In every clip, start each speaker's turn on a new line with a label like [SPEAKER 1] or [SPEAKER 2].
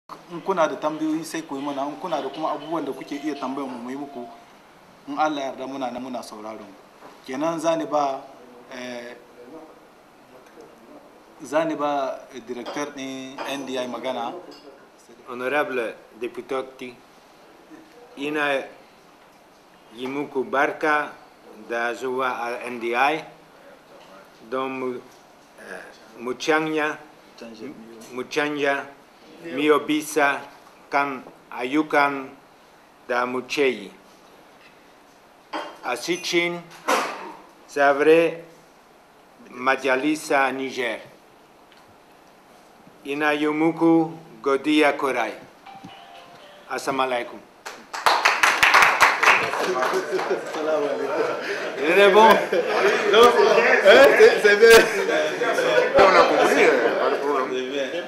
[SPEAKER 1] in kuna da tambayoyi sai ku yi mana in kuna da kuma abubuwan da kuke iya tambayar mu mu yi muku in Allah yarda muna nan muna sauraron ku kenan zani ba eh, zani ba eh, director din NDI magana
[SPEAKER 2] Honorable deputati, ina yi muku barka da zuwa a NDI don mu, eh, mu canja mu canja mio bisa kan ayyukan da muke yi. A cikin Zavre Majalisa Niger. Ina yi muku godiya kwarai. Assalamu alaikum. Il est bon.
[SPEAKER 1] c'est bien
[SPEAKER 3] On a compris, euh, pas de problème.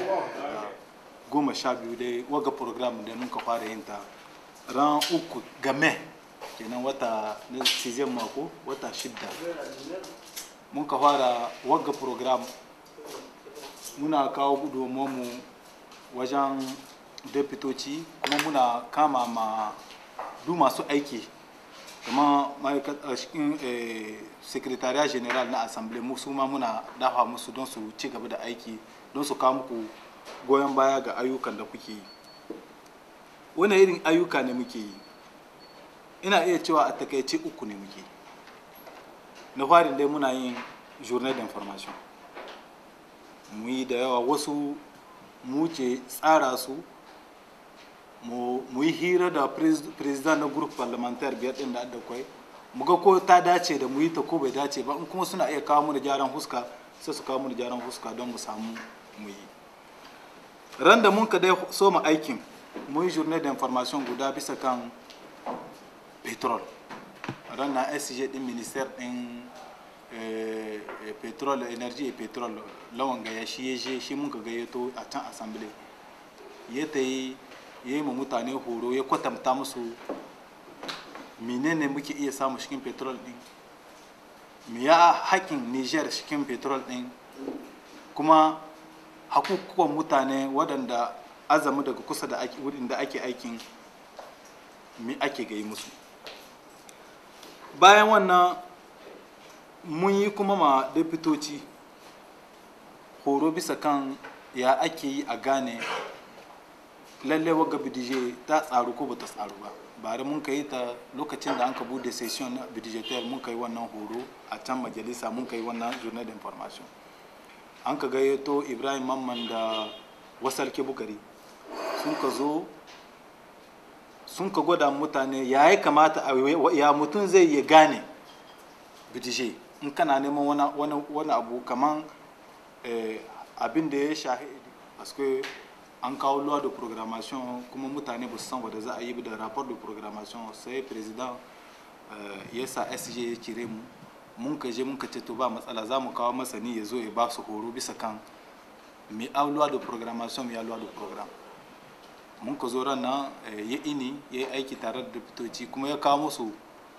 [SPEAKER 1] goma sha biyu dai waga program da muka fara yin ta ran uku game kenan wata na season mako wata shidda muka fara waga program muna kawo mu wajen deputoci kuma muna kama ma du masu aiki kama ma'aikata cikin secretariat general na assembly mu su ma muna dafa musu don su ci gaba da aiki don su kawo muku goyon baya ga ayyukan da kuke yi wani irin ayyuka ne muke yi ina iya cewa a takaice uku ne muke yi na farin dai muna yin journée d'information mu yi da yawa wasu mu ke tsara su mu yi hira da president na group parliamentaire biyar din da adda kwai mu ga ko ta dace da mu yi ta ko bai dace ba in kuma suna iya kawo mu da gyaran huska sai su kawo mu da gyaran huska don mu samu mu yi ran da mun ka dai so mu aikin mun yi journée d'information guda bisa kan petrol ran na sj din ministère din petrol energy et petrol lawan gaya shi ya je shi mun ka gayyato a can assembly ya ta yi ya yi ma mutane horo ya kwatanta musu menene muke iya samu cikin petrol din me ya hakin niger cikin petrol din kuma hakukuwan mutane waɗanda azamu daga kusa da wurin da ake aikin me ake gai musu bayan wannan mun yi kuma ma deputoci horo bisa kan ya ake yi a gane lalle waga bidije ta tsaru ko bata tsaru ba bari mun ka yi ta lokacin da an ka bude session budgetaire mun ka yi wannan horo a can majalisa mun ka yi wannan journal d'information an ka gayyato ibrahim mamman da wasarke bukari sun ka zo sun ka gwada mutane ya yi kamata ya mutum zai ya gane bidije in kana neman wani abu kaman abin da ya shahi paske an kawo loi de programmation kuma mutane ba su san wadda za a yi da rapport de programmation sai president ya sa sj ya kire mu mun ka je mun ka ce to ba matsala za mu kawo masani ya zo ya ba su horo bisa kan mai loi de programmation mai loi de programme mun ka zo ran nan ya ini ya yi aiki tare da deputoci kuma ya kawo musu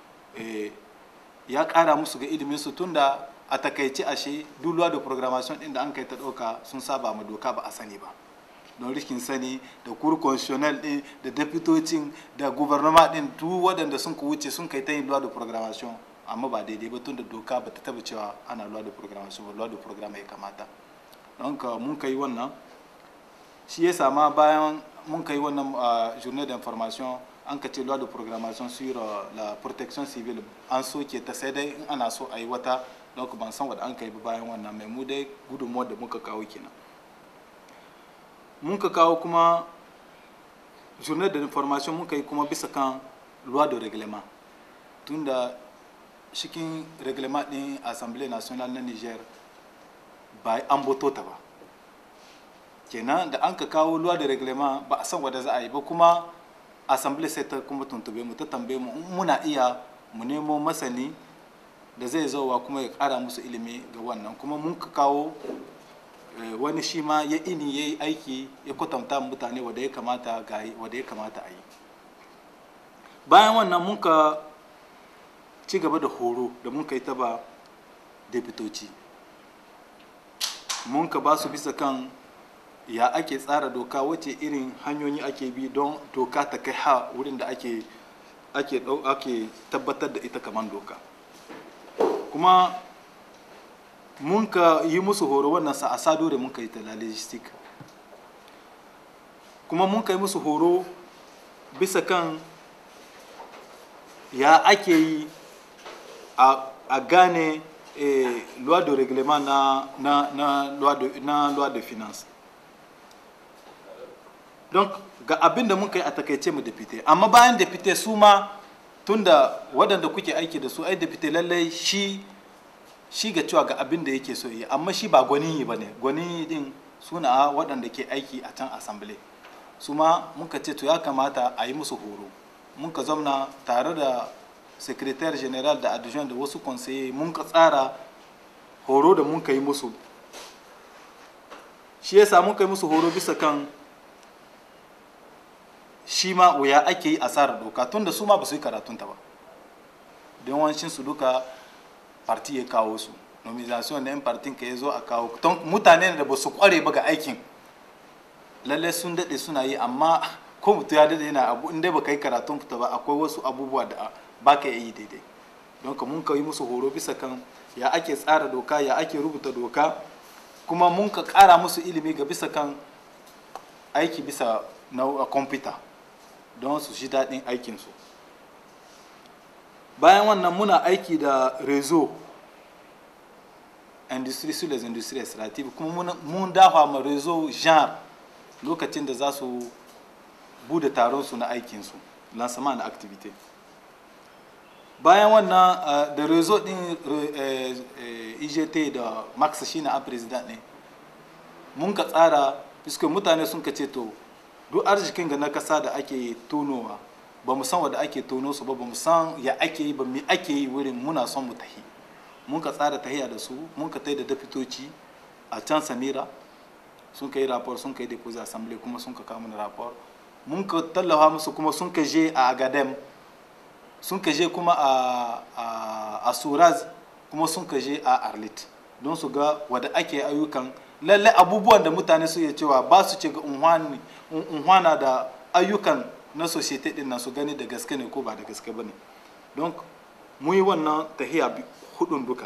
[SPEAKER 1] ya kara musu ga ilimin su tunda a takaice ashe duk loi de programmation din da an kai ta ɗauka sun saba ma doka ba a sani ba don rikin sani da kur constitutionnel din da deputocin da gouvernement din duk waɗanda sun ku wuce sun kai ta yin loi de programmation amma ba daidai ba tun da doka ba ta taba cewa ana loi de programmation ba loi de programme ya kamata don ka mun kai wannan shi ya sama bayan mun kai wannan journée d'information an ka ce loi de programmation sur la protection civile an soke ta sai dai in ana so a yi wata don ban san wadda an kai bayan wannan mai mu dai gudunmuwar da muka kawo kenan mun ka kawo kuma journée d'information mun kai kuma bisa kan loi de règlement tunda cikin reglement din assemblée nationale na niger ba an boto ta ba kenan da an ka kawo loi de règlement ba a san wadda za a yi ba kuma assemblée sai ta kuma tuntube mu ta tambaye mu muna iya mu nemo masani da zai zauwa kuma ya kara musu ilimi ga wannan kuma mun ka kawo wani shi ma ya ini ya yi aiki ya kwatanta mutane wadda ya kamata ga wadda ya kamata a yi bayan wannan mun ka ci gaba da horo da mun ka yi ta ba deputoci mun ka ba su bisa kan ya ake tsara doka wace irin hanyoyi ake bi don doka ta kai ha wurin da ake ake ɗau- ake tabbatar da ita kamar doka kuma mun ka yi musu horo wannan sa a sado da mun ka yi ta la logistic kuma mun ka yi musu horo bisa kan ya ake yi a, a gane eh, loi de règlement na, na, na, loi de, na loi de finance donc ga abin da muka yi a takaice mu depute amma bayan depute su ma tunda waɗanda kuke aiki da su ai depute lallai shi shi ga cewa ga abin da yake so yi amma shi ba gwani yi ba ne gwani din suna waɗanda ke aiki a can assembly su ma muka ce to ya kamata a yi musu horo muka zamna tare da secrétaire general da adjoint da wasu conseiller mun ka tsara horo da mun ka yi musu shi yasa mun ka yi musu horo bisa kan shi ma wuya ake yi asarar doka tunda su ma ba su yi karatunta ba don wancin su duka parti ya kawo su nomination na yan partin ka ya zo a kawo don mutane da ba su kware ba ga aikin lalle sun daɗe suna yi amma ko mutum ya daɗe yana abu inda ba ka yi karatun fita ba akwai wasu abubuwa da ba ka yi daidai don ka mun ka yi musu horo bisa kan ya ake tsara doka ya ake rubuta doka kuma mun ka ƙara musu ilimi ga bisa kan aiki bisa na kwamfuta don su shi daɗin aikinsu bayan wannan muna aiki da rezo industrie sur les industries extractives kuma mun- mun dafa ma rezo genre lokacin da za su bude taron su na aikinsu lancement na activité bayan wannan uh, da rezo din re- eh, eh, igt da max shine a president ne mun ka tsara fiskon mutane sun ka ce to duk arzikin ga na kasa da ake tonowa ba mu san wanda ake tono su ba ba mu san ya ake yi ba me ake yi wurin muna son mu tahi mun ka tsara tahiya da su mun ka tai da dafitoci a can samira sun ka yi rapor sun ka yi deposit assembly kuma sun ka kawo mana rapor mun ka tallafa musu kuma sun ka je a agadem sun ka je kuma a, a, a suraz kuma sun ka je a arlit don su ga wadda ake ayyukan lalle abubuwan da mutane su iya cewa ba su ce ga unhwani- un- unhwana da ayyukan na societe din nan su gani da gaske ne ko ba da gaske ba ne don mu yi wannan tahiya bi- hudun duka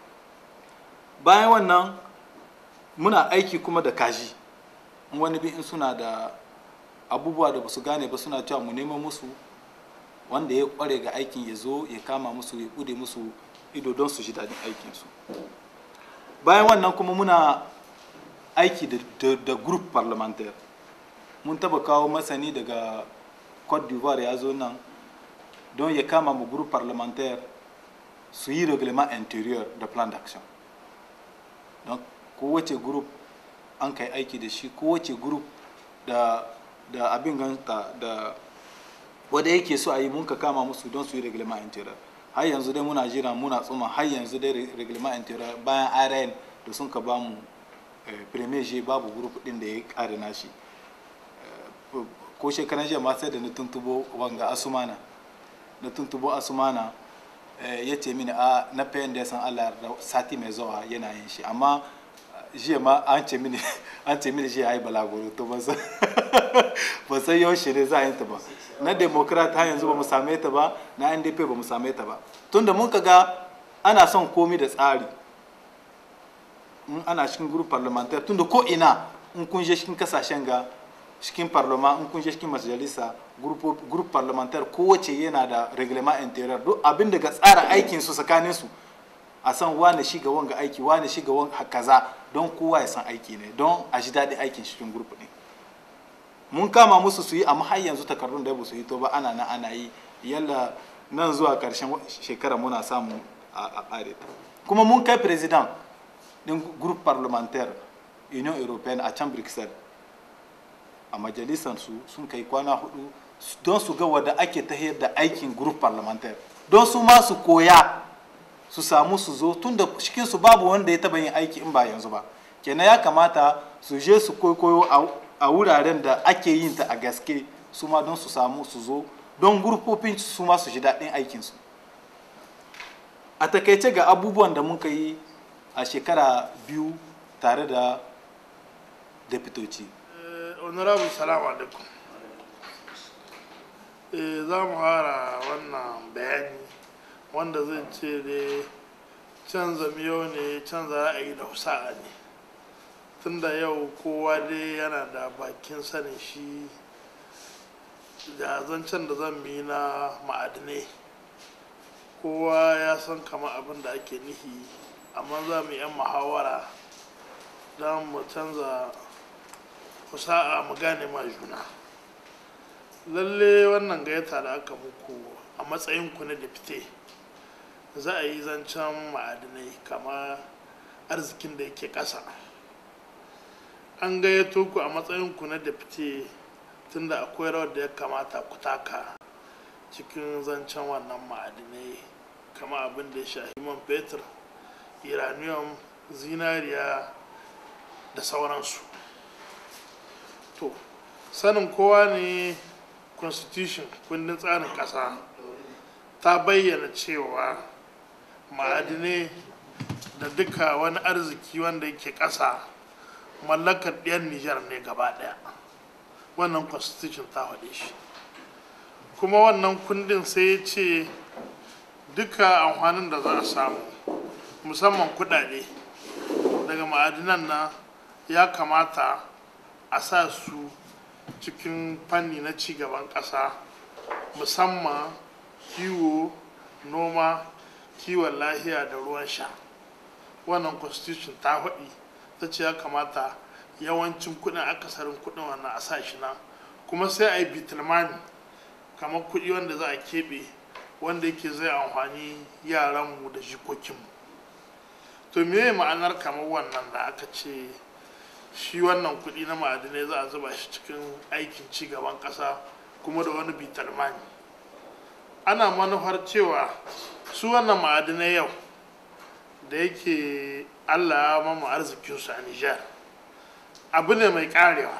[SPEAKER 1] bayan wannan muna aiki kuma da kaji in wani bi in suna da abubuwa da ba su gane ba suna cewa mu neman musu wanda ya kware ga aikin ya zo ya kama musu ya bude musu ido don su ji daɗin aikinsu bayan wannan kuma muna aiki da, da, da group parliamentaire mun taba kawo masani daga cote d'ivoire ya zo nan don ya kama mu group parliamentaire su yi reglement intérieur da plan d'action don kowace group an kai aiki da shi kowace group da da abin ganta da wanda yake so a yi mun ka kama musu don su yi reglement intérieur har yanzu dai muna jira muna tsuma har yanzu dai re- reglement intérieur bayan rn da sun ka ba mu eh, premier G babu group din da ya kare nashi Eh, ko shekaran jiya ma sai da na tuntubo wanga asumana na tuntubo asumana eh, ya ce mini a na fayin da ya san allah yarda sati mai zuwa yana yin shi amma eh, jiya ma an ce mini an ce mini jiya ai balaguro to ban san ban san yaushe ne za a yi ta ba na democrat har yanzu ba mu same ta ba na ndp ba mu same ta ba tunda mun ga ana son komi da tsari in ana cikin group parliamentaire tunda ko ina in kun je cikin kasashen ga cikin parlement in kun je cikin majalisa group group parliamentaire kowace yana da reglement interior duk abin daga tsara aikin su tsakanin su a san wane shi ga wanga aiki wane shi ga wanga kaza don kowa ya san aiki ne don a ji daɗin aikin cikin group ne mun kama musu su yi amma har yanzu takardun da ba su yi to ba ana na ana yi yalla nan zuwa karshen shekara muna samu a a ƙare ta kuma mun kai president din group parlementaire union européenne a can bruxelles a majalisar su sun kai kwana hudu don su ga wadda ake tahiyar da aikin group parlementaire don su ma su koya su samu su zo tun da cikin su babu wanda ya taba yin aiki in ba yanzu ba kenan ya kamata su je su koyo a wuraren da ake yin ta a gaske su ma don su samu su zo don gurfofin su ma su ji daɗin aikinsu a takaice ga abubuwan da muka yi a shekara biyu tare da deputoci
[SPEAKER 4] Eh, honorable salamu alaikum Eh, za mu fara wannan bayani wanda zai ce da canza miyo ne canza ra'ayi da husa'a ne tunda yau kowa dai yana da bakin sanin shi da zancen da zan yi na ma'adinai kowa ya san kama abin da ake nihi amma za mu yi 'yan muhawara don mu canza kusa'a mu gane ma juna lalle wannan gayyata da aka muku a matsayin ku na dafite za a yi zancen ma'adinai kama arzikin da yake ƙasa an gayyato ku a matsayin ku na dafite tunda akwai rawar da ya kamata ku taka cikin zancen wannan ma'adinai kama abin da ya shahi man fetur uranium zinariya da sauransu to sanin kowa ne constitution kundin tsarin ƙasa ta bayyana cewa ma'adinai da duka wani arziki wanda yake ƙasa mallakar ɗiyan nijar ne gaba ɗaya wannan constitution ta faɗe shi kuma wannan kundin sai ya ce duka amfanin da za a samu musamman kuɗaɗe daga ma'adinan na ya kamata a sa su cikin fanni na cigaban ƙasa musamman kiwo noma kiwon lahiya da ruwan sha wannan constitution ta faɗi ta ce ya kamata yawancin kuɗin akasarin kuɗin wannan a sa shi na kuma sai a yi bitulmani kamar kuɗi wanda za a keɓe wanda yake zai amfani yaranmu da jikokinmu to me ma'anar kamar wannan da aka ce shi wannan kuɗi na ma'adinai za a zuba shi cikin aikin ci gaban ƙasa kuma da wani bitalmani ana manufar cewa su wannan ma'adinai yau da yake allah ya mamu arzikinsu a nijar abu ne mai karewa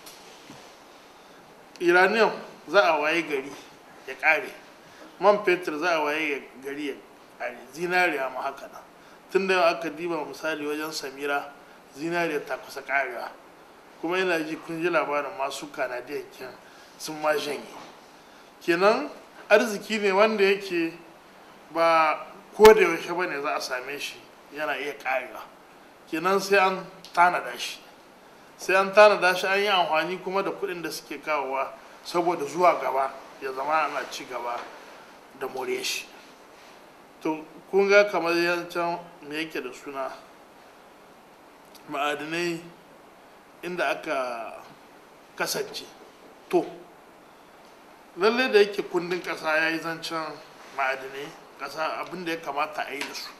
[SPEAKER 4] iranium za a waye gari ya kare man fetur za a waye gari ya kare zinariya ma haka nan tun da yau aka diba misali wajen samira zinariya ta kusa karewa kuma yana ji kun ji labarin masu kanadiyan kin sun ma janye kenan arziki ne wanda yake ba ko da yaushe ba ne za a same shi yana iya karewa kenan sai an tanada shi sai an tanada shi an yi amfani kuma da kuɗin da suke kawowa saboda zuwa gaba ya zama ana ci gaba da more shi to kun ga kamar yancan me yake da suna ma'adinai inda aka kasance to lalle da yake kundin ƙasa ya yi zancen ma'adinai ƙasa abin da ya kamata a yi da su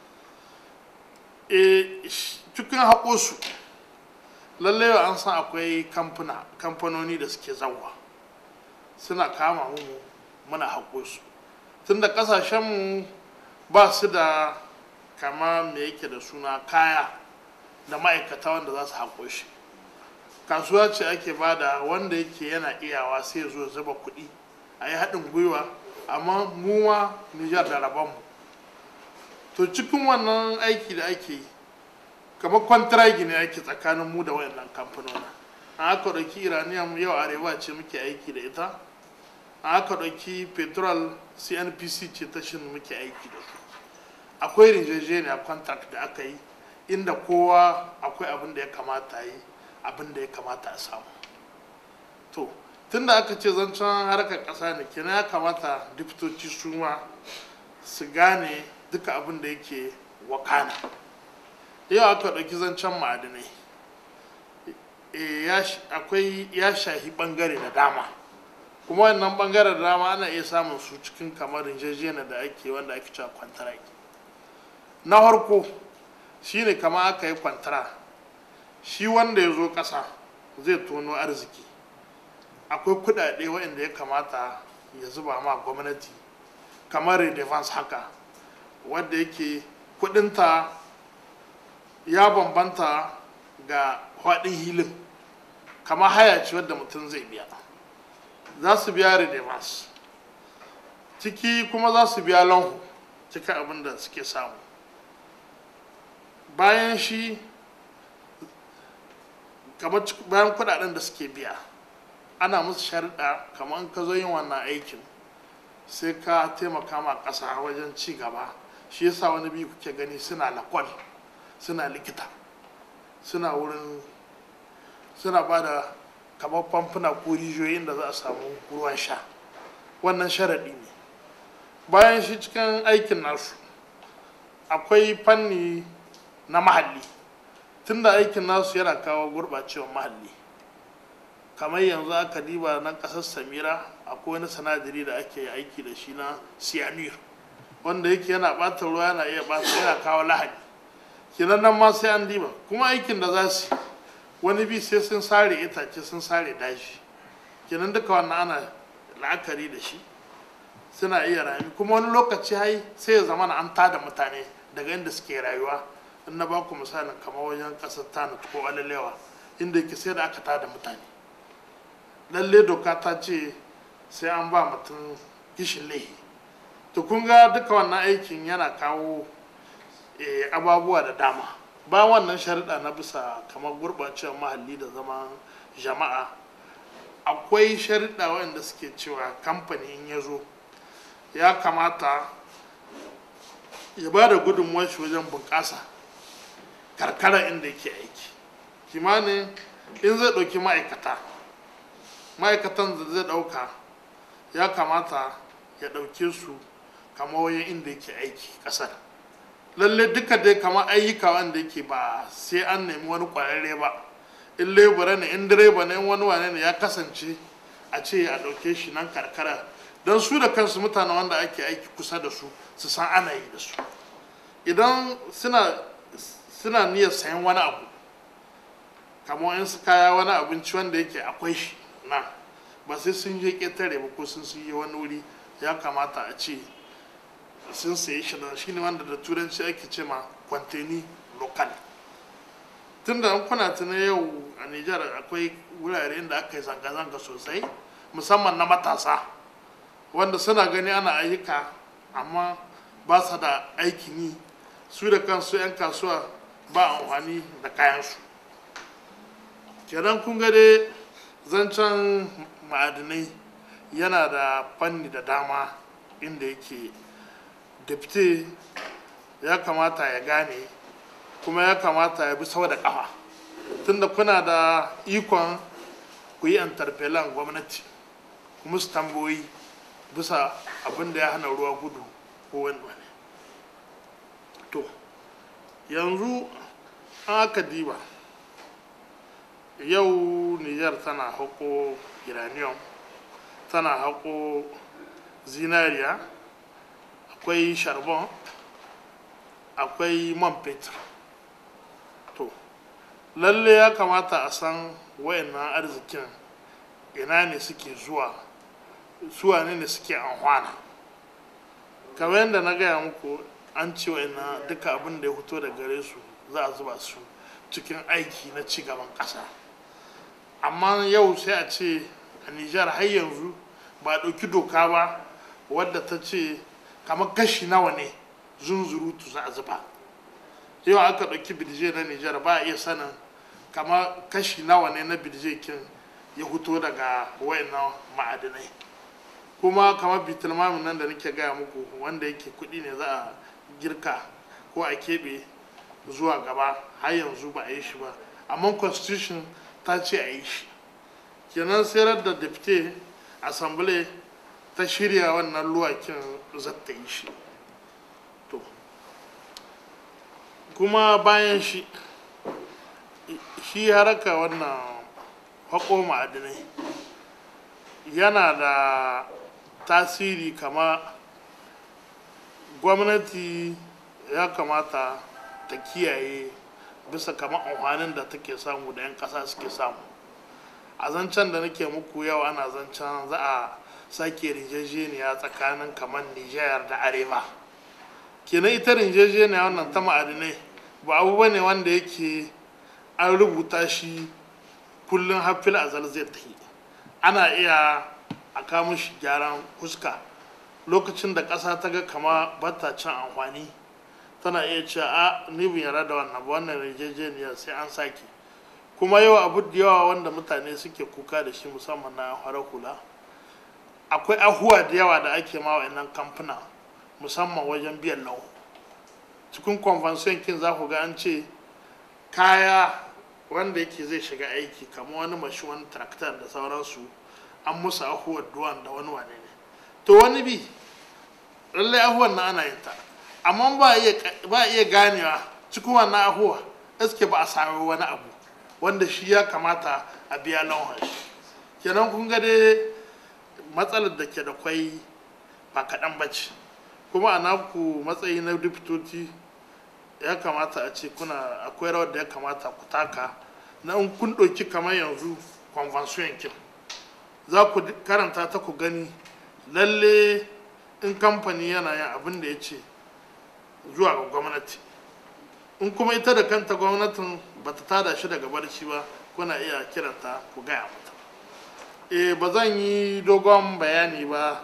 [SPEAKER 4] e cikin haƙosu lalle an san akwai kamfuna kamfanoni da suke zawa suna kama mu muna haƙosu tunda ƙasashenmu ba su da kama me yake da suna kaya da ma'aikata wanda za su haƙo shi kasuwa ce ake bada wanda yake yana iyawa sai ya zo zuba kuɗi a yi haɗin gwiwa amma mu ma nijar da rabonmu to cikin wannan aiki da ake yi kamar kwantiragi ne ake tsakanin mu da wayannan kamfanona an aka ɗauki iranium yau arewa ce muke aiki da ita an aka ɗauki petrol cnpc ce ta shin muke aiki da su akwai rijejeniya contract da aka yi inda kowa akwai abin da ya kamata yi abin da ya kamata a samu to tunda aka ce zancen harkar ƙasa ne kenan ya kamata diftoci su ma su gane duka abin da yake wakana yau aka ɗauki zancen ma'adinai akwai ya shahi ɓangare da dama kuma wannan ɓangare da dama ana iya samun su cikin kamar rinjejena da ake wanda ake cewa kwantaraki na farko shine kama aka yi kwantara shi wanda ya zo ƙasa zai tono arziki akwai kudade waɗanda ya kamata ya zuba ma gwamnati kamar redevance haka wadda yake kudinta ya bambanta ga faɗin hilin kama haya ce wadda mutum zai biya za su biya redevance ciki kuma za su biya lanhu cikin abin da suke samu bayan shi kamar cik- bayan kudaden da suke biya ana musu sharuɗa kamar in ka zo yin wannan aikin sai ka taimaka ma ƙasa wajen ci gaba shi yasa wani biyu kuke gani suna lakwal suna likita suna wurin suna ba da kamar famfuna ko rijiyoyin da za a samu ruwan sha wannan sharaɗi ne bayan shi cikin aikin nasu akwai fanni na mahalli tunda aikin nasu yana kawo gurɓacewar mahalli kamar yanzu aka diba na ƙasar samira akwai wani sanadari da ake aiki da shi na cyanure wanda yake yana ɓata ruwa yana iya ɓata yana kawo lahani kenan nan ma sai an diba kuma aikin da za su yi, wani bi sai sun sare itace sun sare daji kenan duka wannan ana la'akari da shi suna iya rami kuma wani lokaci hai sai ya zama an tada mutane daga inda suke rayuwa in na ba ku misalin kamar wajen ƙasar tanut ko alalewa inda yake sai da aka tada mutane lalle doka ta ce sai an ba mutum gishin laihi to kun ga duka wannan aikin yana kawo eh, ababuwa da dama ba wannan sharuɗa na bisa kamar gurɓacewar mahalli da zaman jama'a akwai sharuɗa waɗanda suke cewa kamfani in ya zo ya kamata ya ba da gudunmuwar shi wajen bunƙasa karkara inda yake aiki kimanin in zai ɗauki ma'aikata ma'aikatan da zai ɗauka ya kamata ya ɗauke su kama wajen inda yake aiki ƙasar lalle duka dai kamar ayyuka wanda yake ba sai an nemi wani ƙwararre ba in lebura ne in direba ne in wani wane ne ya kasance a ce a ɗauke shi nan karkara don su da kansu mutane wanda ake aiki kusa da su su san ana yi da su idan suna suna niyyar sayan wani abu kamar in su kaya wani abinci wanda yake akwai shi na ba sai sun je ƙetare ba ko sun yi wani wuri ya kamata a ce sun sayi shi da shi ne wanda da turanci ake ce ma kwanteni lokal tun da kuna tuna yau a nijar akwai wurare inda aka yi zanga-zanga sosai musamman na matasa wanda suna gani ana ayyuka amma ba su da aikin yi su da kansu 'yan kasuwa ba amfani da kayansu kenan kun ga dai zancen ma'adinai yana da fanni da dama inda yake dafte ya kamata ya gane kuma ya kamata ya bi sau da kafa tunda kuna da ikon ku yi interpellan gwamnati kuma su tambayoyi bisa abin da ya hana ruwa gudu ko wani wani to yanzu an aka diba yau niger tana haƙo uranium tana haƙo zinariya akwai charbon akwai man fetur to lalle ya kamata a san wayannan arzikin ina ne suke zuwa suwa ne ne suke amfana kamar yadda na gaya muku an ce wayannan duka abin da ya fito da gare su za a zuba su cikin aiki na cigaban ƙasa amma yau sai a ce a nijar har yanzu ba a ɗauki doka ba wadda ta ce kamar kashi nawa ne zunzurutu za a zuba yau aka ɗauki bidije na nijar ba a iya sanin kamar kashi nawa ne na bidije kin ya fito daga wayannan ma'adinai kuma kamar bitulmamin nan da nake gaya muku wanda yake kuɗi ne za a girka ko a keɓe zuwa gaba har yanzu ba a yi shi ba amma constitution ta ce a yi shi kenan sayar da dafte assembly ta shirya wannan luwakin zata yi shi to kuma bayan shi shi haraka wannan haƙo ma'adinai yana da tasiri kama gwamnati ya kamata ta kiyaye bisa kama amfanin da take samu da 'yan ƙasa suke samu a zancen da nake muku yau ana zancen za a sake rijejeniya tsakanin kamar nijar da arewa kenan ita rijejeniya wannan ta ma'adinai ba abu ba ne wanda yake an rubuta shi kullum hafil azal zai tafi ana iya a kama shi gyaran fuska lokacin da ƙasa ta ga kama bata cin amfani tana iya cewa a ni bin yara da wannan ba wannan rijejeniya sai an sake kuma yau abu da yawa wanda mutane suke kuka da shi musamman na farar hula akwai ahuwa da yawa da ake ma wa'annan kamfuna musamman wajen biyan lau cikin convention kin za ku ga an ce kaya wanda yake zai shiga aiki kamar wani mashi wani traktor da sauransu an musu ahuwar duwan da wani wane ne to wani bi lallai ahuwar na ana yin ta amma ba a iya ganewa cikin wannan ahuwa iske ba a sami wani abu wanda shi ya kamata a biya lawan shi kenan kun ga dai matsalar da ke da kwai ba kaɗan ba ce kuma a naku matsayi na dipitoti ya kamata a ce kuna akwai rawar da ya kamata ku taka na in kun ɗauki kamar yanzu convention kin za ku karanta ta ku gani lalle in kamfani yana yin abin da ya ce zuwa ga gwamnati in kuma ita da kanta gwamnatin ba ta tada shi daga barci ba kuna iya kiranta ku gaya mata e ba zan yi dogon bayani ba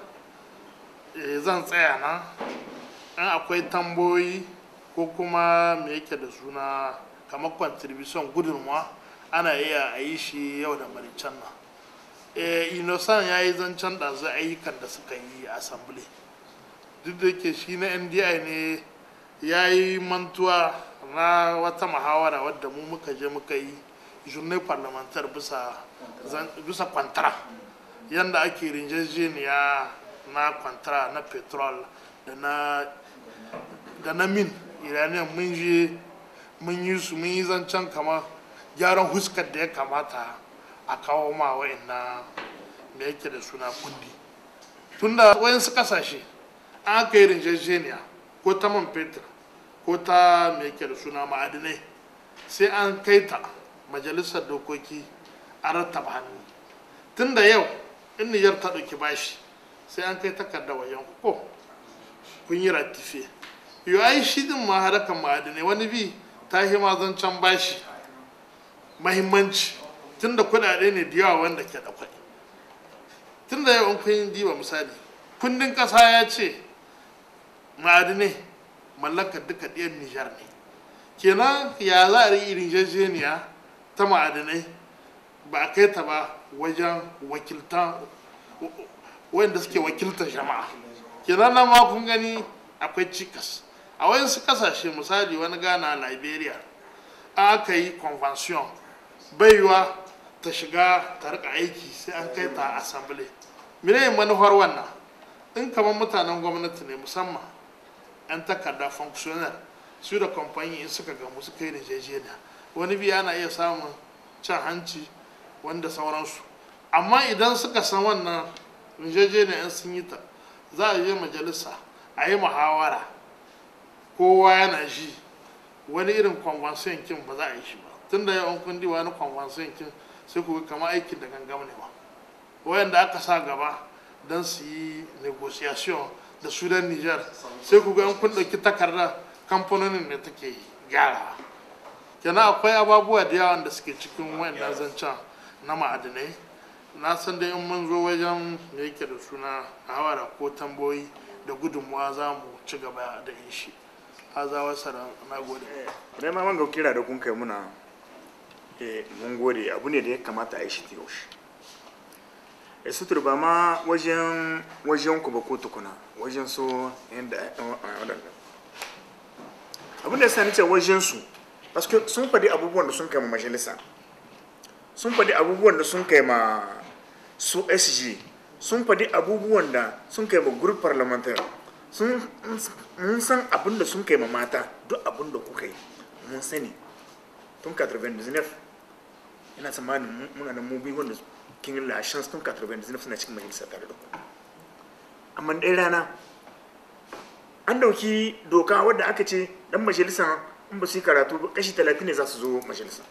[SPEAKER 4] e, zan tsaya na in akwai tamboyi ko kuma me yake da suna kamar contribution gudunmuwa ana iya a yi shi yau da maricen nan e, inosan ya yi zancen ɗazu ayyukan da suka yi a assembly duk da ke shi na ndi ne ya yi mantuwa na wata muhawara wadda mu muka je muka yi journée parlementaire bisa bisa kwantara yadda ake rinjejeniya na kwantara na petrol da na da na min iranian mun je mun yi su mun yi zancen kamar gyaran huskar da ya kamata a kawo ma wa'ina me yake da suna kundi tunda wayansu kasashe an aka yi rinjejeniya ko ta man fetur ko ta me yake da suna ma'adinai sai an kai ta majalisar dokoki a rattaba hannu tun da yau in nijar ta ɗauki bashi sai an kai takarda wajen ko kun yi ratife yau ai shi din ma harakan ma'adinai wani bi ta yi zancen bashi mahimmanci tun da kuɗaɗe ne da yawa wanda ke da kwai tun da yau an kun yi diba misali kundin ƙasa ya ce ma'adinai mallakar duka ɗiyan nijar ne kenan ya za a yi rijejeniya ta ma'adinai ba a kai ta ba wajen wakilta wanda suke wakiltar jama'a kenan nan ma kun gani akwai cikas a wayansu kasashe misali wani gana liberia aka yi convention baiwa ta shiga ta rika aiki sai an kai ta assembly mene manufar wannan in kamar mutanen gwamnati ne musamman 'yan takarda functionary su da kamfani in suka gamu suka yi rijejeniya wani biya ana iya samun cin hanci wanda sauransu amma idan suka san wannan rijejeniya in sun yi ta za a je majalisa a yi muhawara kowa yana ji wani irin convention kin ba za a yi shi ba tun da yawan kundi wani convention kin sai ku kama aikin da gangam ne ba wayanda aka sa gaba don su yi negotiation da sudan niger sai ku ga kun ɗauki takarda kamfanonin da take gyara kenan akwai ababuwa da yawan da suke cikin wayannan zancen na ma'adinai na san dai in mun zo wajen da yake da suna hawara ko tamboyi da gudunmuwa za mu ci gaba da yin shi haza wasa na gode
[SPEAKER 3] dai ma wanga kira da kun kai muna eh mun gode abu ne da ya kamata a yi shi yaushe e sutur ba ma wajen wajen ku ba ko tukuna wajen so yadda waɗanda abin da sani ce wajen su paske sun faɗi abubuwan da sun kai ma majalisa sun faɗi abubuwan da sun kai ma su sg sun faɗi abubuwan da sun kai ma group parliamentary sun mun san abin da sun kai ma mata duk abin da kuka yi mun sani tun 99 ina tsammanin muna da mubi wanda kin yi lashen tun 99 suna cikin majalisa tare da ku amma ɗaya rana an dauki doka wadda aka ce dan majalisa in ba su yi karatu ba kashi 30 ne za su zo majalisa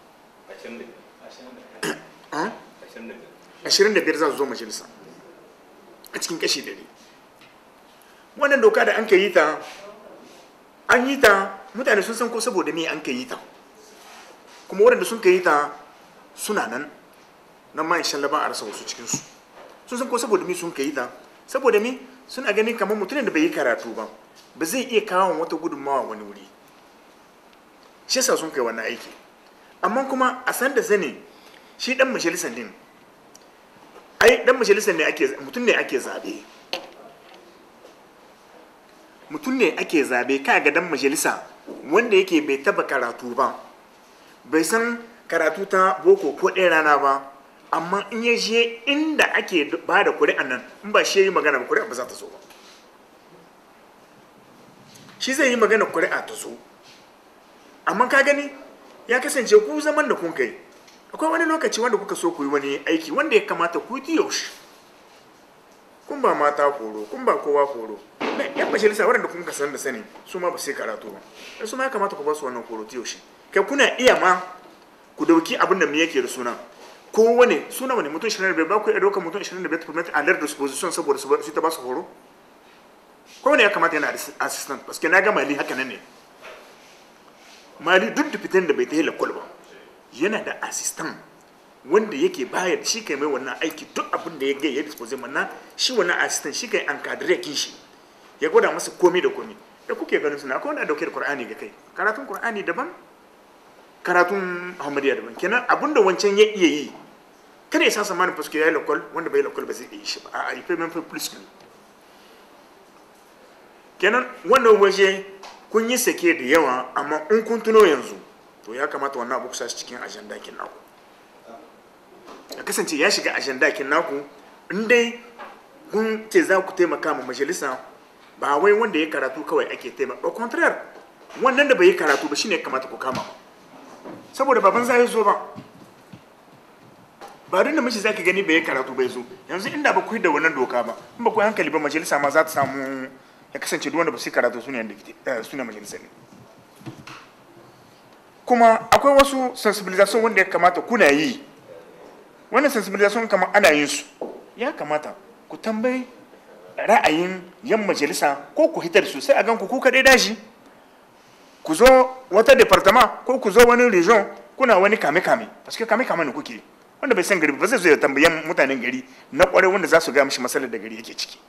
[SPEAKER 3] 25 za su zo majalisa a cikin kashi 100 wannan doka da an ka yi ta an yi ta mutane sun san ko saboda me an ka yi ta kuma waɗanda sun ka yi ta suna nan nan ma insha Allah ba a rasa wasu cikin su sun san ko saboda me sun ka yi ta saboda me suna ganin kamar mutumin da bai yi karatu ba ba zai iya kawo wata gudunmawa wani wuri shi yasa sun kai wannan aiki amma kuma a san da sani shi dan majalisar din ai dan majalisar ne ake mutum ne ake zabe mutum ne ake zabe ka ga dan majalisa wanda yake bai taba karatu ba bai san karatu ta boko ko ɗaya rana ba amma in ya je inda ake ba da kuri'an nan in ba shi ya yi magana ba kuri'a ba za ta zo ba shi zai yi magana kuri'a ta zo amma ka gani ya kasance ku zaman da kun kai akwai wani lokaci wanda kuka so ku yi wani aiki wanda ya kamata ku yi yaushe kun ba mata horo kun ba kowa horo na yan majalisa waɗanda kun ka san da sani su ma ba sai karatu ba dan su ma ya kamata ku ba su wannan horo ta yaushe kai kuna iya ma ku dauki abin da me yake da suna ko wani suna wani mutum 25 ba ku iya ɗaukar mutum 25 permit a lar disposition saboda su ta ba su horo ko wani ya kamata yana da assistant paske na ga mali haka nan ne mali duk da fitan da bai ta yi lakwal ba yana da assistant wanda yake bayar shi kai mai wannan aiki duk abin da ya ga ya dispose mana shi wannan assistant shi kai an kadire kin shi ya gwada masa komai da komai da kuke ganin suna akwai wanda dauke da qur'ani ga kai karatun qur'ani daban karatun muhammadiya daban kenan abin da wancan ya iya yi kada ya sa samanin fuske ya yi lakwal wanda bai lakwal ba zai iya shi ba a yi payment for plus kenan wannan waje kun yi sake da yawa amma in kun tuno yanzu to ya kamata wannan abu kusa cikin ajanda kin naku ya kasance ya shiga ajanda kin naku in dai kun ce za ku taimaka ma majalisa ba wai wanda ya karatu kawai ake taimaka au contraire wannan da bai yi karatu ba shine ya kamata ku kama saboda baban zai zo ba ba duk da mace zaka gani bai yi karatu bai zo yanzu inda ba ku yi da wannan doka ba in ba ku yi hankali ba majalisa ma za ta samu ya kasance duk wanda ba su yi karatu su ne su ne majalisa ne kuma akwai wasu sensibilization wanda ya kamata kuna yi wannan sensibilization kamar ana yin su ya kamata ku tambayi ra'ayin yan majalisa ko ku hitar su sai a gan ku ku kaɗai dashi ku zo wata departement ko ku zo wani region kuna wani kame-kame paske kame-kame ne kuke wanda bai san gari ba zai zo ya tambayan mutanen gari na kwarai wanda za su ga mishi matsalar da gari yake ciki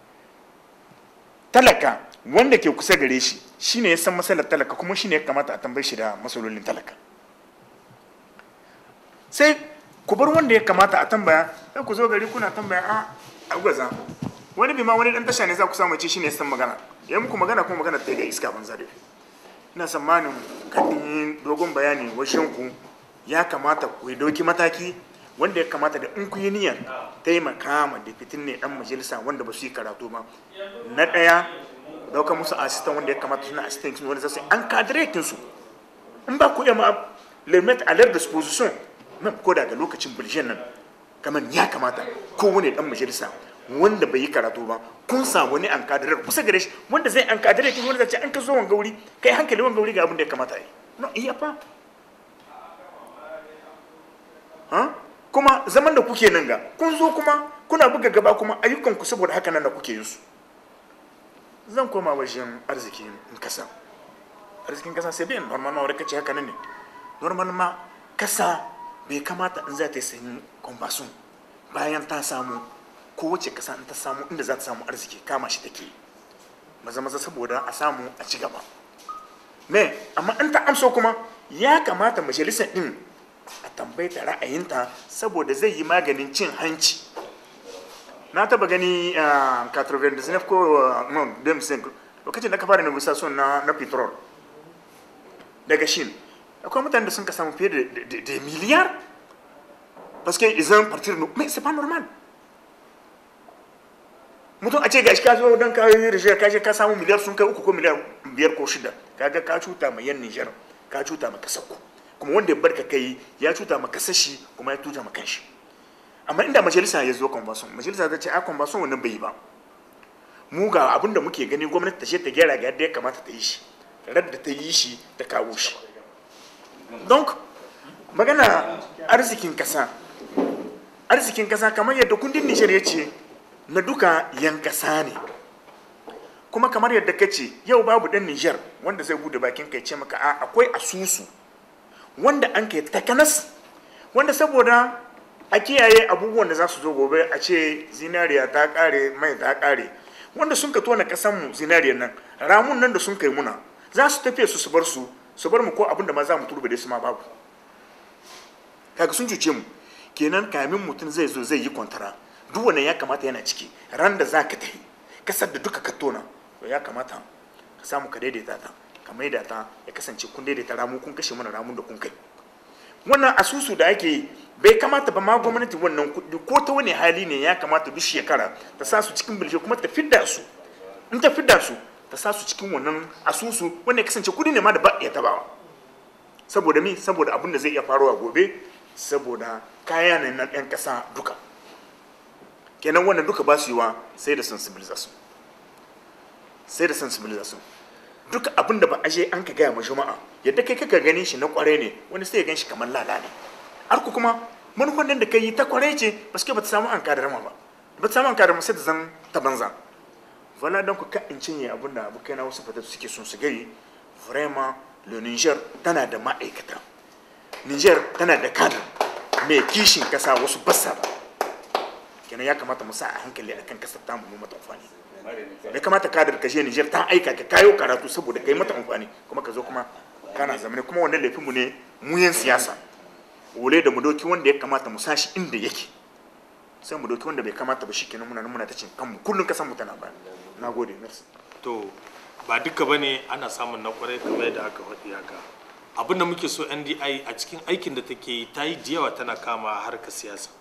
[SPEAKER 3] talaka wanda ke kusa gare shi shine ya san matsalar talaka kuma shine ya kamata a tambaye shi da matsalolin talaka sai ku bar wanda ya kamata a tambaya sai ku zo gari kuna tambaya a agwaza wani bi ma wani dan tasha ne za ku samu ce shine ya san magana ya muku magana kuma magana ta ga iska banza da ina tsammanin kan dogon bayani washin ku ya kamata ku yi doki mataki wanda ya kamata da in ku yi niyyar taimaka ma da fitin ne dan majalisa wanda ba su yi karatu ba na ɗaya daukar musu asistan wanda ya kamata suna asistan kin wanda zasu an kadiretin su in ba ku ma limit a lar disposition nan ko daga lokacin bulshen nan kamar ya kamata kowane dan majalisa wanda bai yi karatu ba kun samu wani an kadirar kusa gare shi wanda zai an kadirar kin wanda zai an ka zo wanga wuri kai hankali wanga wuri ga abin da ya kamata yi no iya fa kuma zaman da kuke nan ga kun zo kuma kuna buga gaba kuma ayyukan ku saboda haka nan da kuke yin su zan koma wajen arzikin kasa arzikin kasa sai bayan normal ma wadda kace haka nan ne normal ma kasa bai kamata in za ta yi sanyi kwambasun bayan ta samu kowace kasa in ta samu inda za ta samu arziki kama shi take maza maza saboda a samu a ci gaba me amma in ta amso kuma ya kamata majalisar din a tambaita ra'ayinta saboda zai yi maganin cin hanci na taba gani a 99 ko no 2005 lokacin da ka fara negotiation na na petrol daga shin akwai mutane da sun ka samu fiye da miliyar parce que ils ont partir no mais c'est pas normal mutum a ce gashi ka zo don ka yi rijiyar ka je ka samu miliyar sun kai uku ko miliyar biyar ko shida kaga ka cuta ma yan Nijar ka cuta ma kasar ku kuma wanda ya barka kai ya cuta ma kasar shi kuma ya tuta ma kanshi amma inda majalisa ya zo kwambason majalisa ta ce a kwambason wannan bai yi ba mu ga abin da muke gani gwamnati ta ce ta gyara ga yadda ya kamata ta yi shi radda ta yi shi ta kawo shi don magana arzikin kasa arzikin kasa kamar yadda kundin nijar ya ce na duka yan kasa ne kuma kamar yadda ka ce yau babu dan nijar wanda zai bude bakin kai ce maka a akwai asusu wanda an kai takanas wanda saboda a kiyaye abubuwan da za su zo gobe a ce zinariya ta kare mai ta kare wanda sun ka tona kasanmu zinariyar nan ramun nan da sun kai muna za su tafiye su su bar su su bar mu ko abin da ma za mu turbe su ma babu kaga sun cuce mu kenan kamin mutum zai zo zai yi kwantara duk wannan ya kamata yana ciki ran da za ka tafi kasar da duka ka tona to ya kamata ka samu ka daidaita ta ka maida ta ya kasance kun daidaita ramu kun kashe mana ramun da kun kai wannan asusu da ake yi bai kamata ba ma gwamnati wannan kuɗi ko ta wani hali ne ya kamata duk shekara ta sa su cikin bilje kuma ta fidda su in ta fidda su ta sa su cikin wannan asusu wanda ya kasance kuɗi ne ma da ba iya tabawa saboda mi saboda abin da zai iya faruwa gobe saboda kaya ne na ɗan ƙasa duka kenan wannan duka ba su yiwa sai da sensibilization sai da sensibilization duka abin da ba a je an ka gaya ma jama'a yadda kai kaka ganin shi na kware ne wani sai ya gan shi kamar lala ne har ku kuma manufan nan da kai yi ta kware ce ba su ba ta samu an kadarama ba ba ta samu an kadarama sai ta zan ta banza wala don ku ka in cinye abin da abokai na wasu fatatu suke sun su gari vraiment le niger tana da ma'aikata niger tana da kadar mai kishin kasa wasu basa ba kenan ya kamata mu sa a hankali akan kasar tamu mu mata amfani bai kamata kadar ka je Niger ta aika ka kayo karatu saboda kai mata amfani kuma ka zo kuma kana zamane kuma wannan laifin mu ne mu yan siyasa wole da mu doki wanda ya kamata mu sashi inda yake sai mu doki wanda bai kamata ba shikenan muna nan muna ta cin kanmu kullun kasan mu tana baya nagode merci
[SPEAKER 5] to ba duka bane ana samun na kwarai kamar yadda aka faɗi haka abin da muke so ndi a cikin aikin da take yi ta yi da yawa tana kama harkar siyasa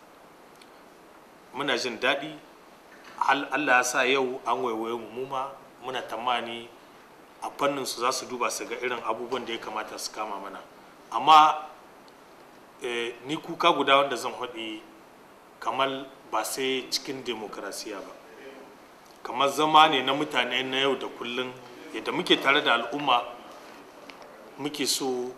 [SPEAKER 5] muna jin daɗi allah ya sa yau an waiwaye mu mu ma muna tamani a fannin su za su duba su ga irin abubuwan da ya kamata su kama mana amma ni kuka guda wanda zan haɗi kamar ba sai cikin demokrasiya ba kamar zama ne na mutane na yau da kullum yadda muke tare da al'umma muke so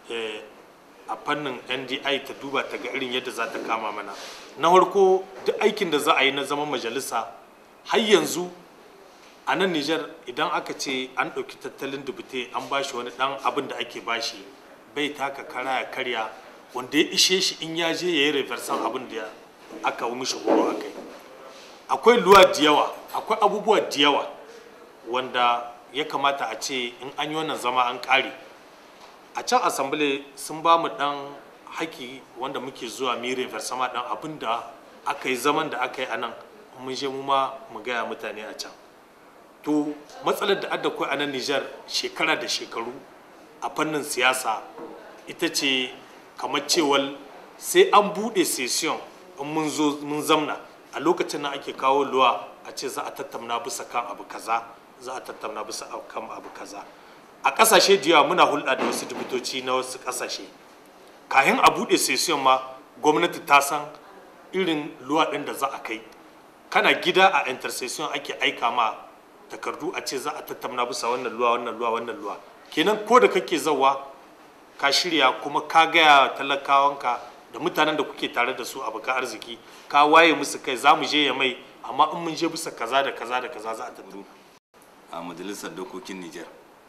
[SPEAKER 5] a fannin ndi ta duba ta ga irin yadda za ta kama mana na farko duk aikin da za a yi na zaman majalisa har yanzu a nan nijar idan aka ce an ɗauki tattalin dubute an bashi wani ɗan abin da ake bashi bai taka kara ya karya wanda ya ishe shi in ya je ya yi reversan abin da aka yi mishi horo a kai akwai luwa da yawa akwai abubuwa da yawa wanda ya kamata a ce in an yi wannan zama an ƙare a can asambile sun ba mu ɗan haki wanda muke zuwa mu yi reversama ɗan abin da aka yi zaman da aka yi a nan mun je mu ma mu gaya mutane a can to matsalar da adda kai a nan Nijar shekara da shekaru a fannin siyasa ita ce kamar cewar sai an buɗe session in mun zo mun zamna a lokacin nan ake kawo luwa a ce za a tattauna bisa kan abu kaza za a tattauna bisa kan abu kaza a ƙasashe da yawa muna hulɗa da wasu dubutoci na wasu ƙasashe kayan a buɗe session ma gwamnati ta san irin luwa ɗin da za a kai kana gida a intercession ake aika ma takardu a ce za a tattauna bisa wannan luwa wannan luwa wannan luwa kenan ko da kake zawa ka shirya kuma ka gaya talakawanka da mutanen da kuke tare da su a baka arziki ka waye musu kai za mu je ya mai amma in mun je bisa kaza da kaza da kaza za a tattauna
[SPEAKER 6] a majalisar dokokin Nijar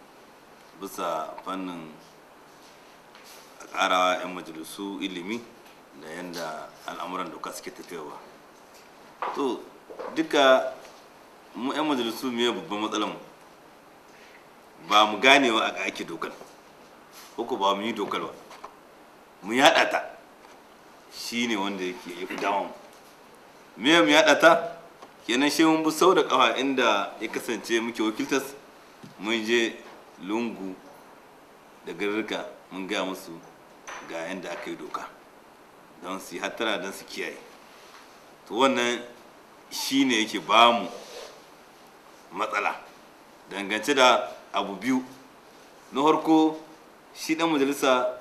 [SPEAKER 6] bisa fannin ƙarawa 'yan majalisu ilimi da yadda al'amuran doka suke tafiyawa to duka mu 'yan majalisu me babban matsalar mu ba mu ganewa a ake dokar ko ba mu yi dokar ba mu yaɗa ta shi ne wanda yake ya fi dama me mu yaɗa ta kenan shi mun bi sau da ƙafa inda ya kasance muke wakiltas mun je lungu da garurruka mun gaya musu ga yadda aka yi doka don su yi hattara don su kiyaye to wannan shi ne yake ba mu matsala dangance da abu biyu na farko shi dan majalisa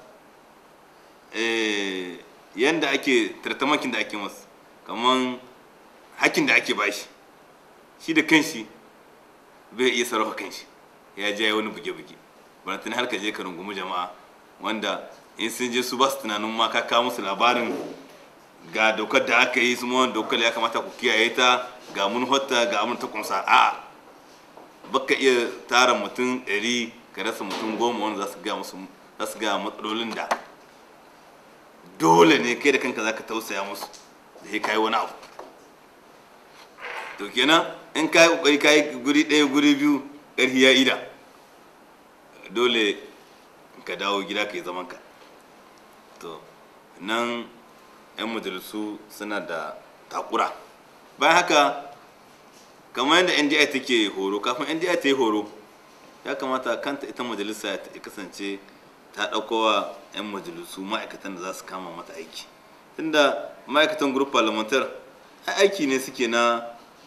[SPEAKER 6] yadda ake tartamakin da ake masu kamar hakkin da ake bashi shi da kanshi bai iya sarrafa kanshi ya je wani buge-buge bana tuni har ka je ka rungumi jama'a wanda in sun je su ba su tunanin ma ka kawo musu labarin ga dokar da aka yi su ma dokar ya kamata ku kiyaye ta ga mun hotta ga mun ta kumsa a baka iya tara mutum ɗari ka rasa mutum goma wanda za su ga musu za su ga matsalolin da dole ne kai da kanka za ka tausaya musu da ya kai wani abu to kenan in ka yi kokari ka yi guri ɗaya guri biyu ƙarfi ya ida dole ka dawo gida ka yi zaman ka to nan 'yan majalisu suna da takura bayan haka kamar yadda ndi take horo kafin ndi ta yi horo ya kamata kanta ita majalisa ta kasance ta ɗaukowa 'yan majalisu ma'aikatan da za su kama mata aiki tunda ma'aikatan group parliamentar aiki ne suke na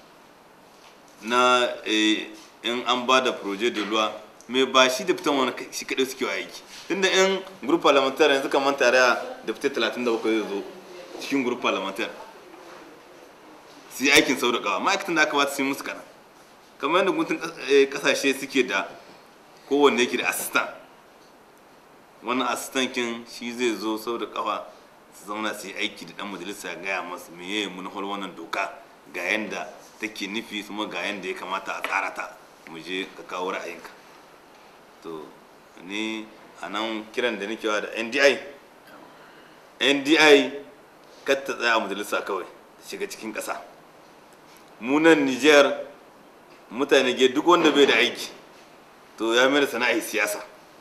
[SPEAKER 6] na in an ba da projet de loi mai ba shi da fitan wani shi kaɗai suke aiki tunda in group parliamentar yanzu kamar tare da fitar 37 zai zo cikin group parliamentar su yi aikin sau da kawa ma'aikatan da aka ba su yi musu kana kamar yadda gutun kasashe suke da kowanne yake da assistant wannan assistant kin shi zai zo sau da kawa su zauna su yi aiki da dan majalisa gaya masu meye manufar wannan doka ga yanda take nufi kuma ga yanda ya kamata a tsara ta mu je ka kawo ra'ayinka to ni a nan kiran da nake wa da ndi ndi kar ta tsaya a majalisa kawai ta shiga cikin ƙasa munan niger mutane ge duk wanda bai da aiki to ya mai da sana'a siyasa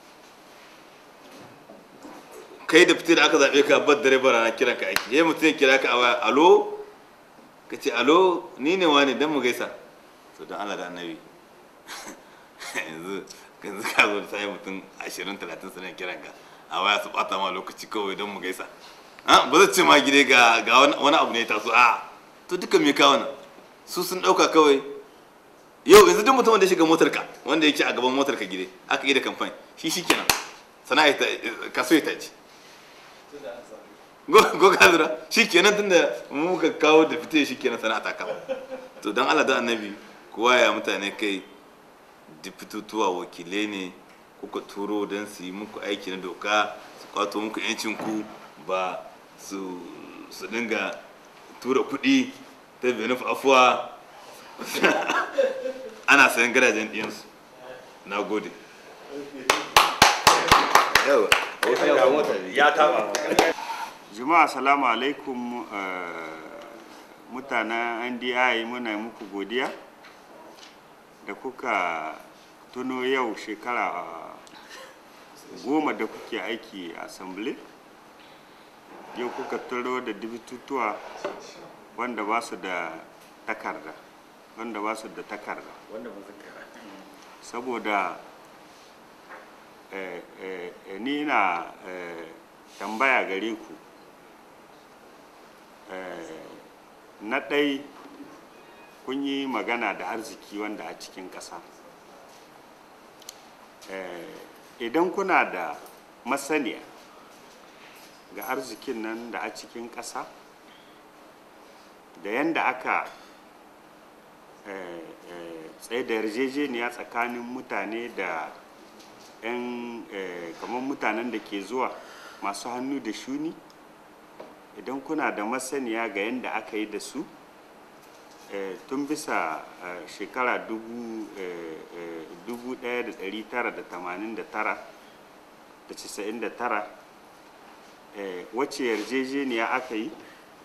[SPEAKER 6] kai da fitar da aka zaɓe ka bar dare bara na kiran ka aiki yayi mutum ya kira ka a waya alo ka ce alo ni ne wani dan mu gaisa to don Allah da annabi yanzu yanzu ka zo da sai mutum 20 30 suna kiran ka a waya su bata ma lokaci kawai don mu gaisa ba zai ce ma gide ga wani abu ne ya taso a to duka me ka wannan su sun dauka kawai yau yanzu duk mutum da ya shiga motar ka wanda yake a gaban motar ka gide aka yi da kamfani shi shikenan sana'a ta kaso ya taji go ka zura shikenan tunda mu muka kawo da fite shikenan sana'a ta kama to dan Allah da annabi kowa ya mutane kai dipitutuwa wakilai ne kuka turo don su yi muku aiki na doka su kwato muku 'yancinku ba su su dinga tura kuɗi ta benuf afuwa ana sayan gadajen ɗiyansu na gode
[SPEAKER 5] ya taba
[SPEAKER 3] jama'a salamu alaikum mutanen ndi muna muku godiya da kuka tuno yau shekara goma da kuke aiki a assembly yau kuka turo da dibitutuwa wanda ba su da takarda wanda ba su da takarda saboda eh, eh, eh, ni ina eh, tambaya gare ku eh, na ɗai kun yi magana da arziki wanda a cikin ƙasa eh, idan kuna da masaniya ga arzikin nan da a cikin ƙasa da yadda aka tsaye da yarjejeniya tsakanin mutane da 'yan kamar mutanen da ke zuwa masu hannu da shuni idan kuna da masaniya ga yadda aka yi da su tun bisa shekara 1989 da 99 wacce yarjejeniya aka yi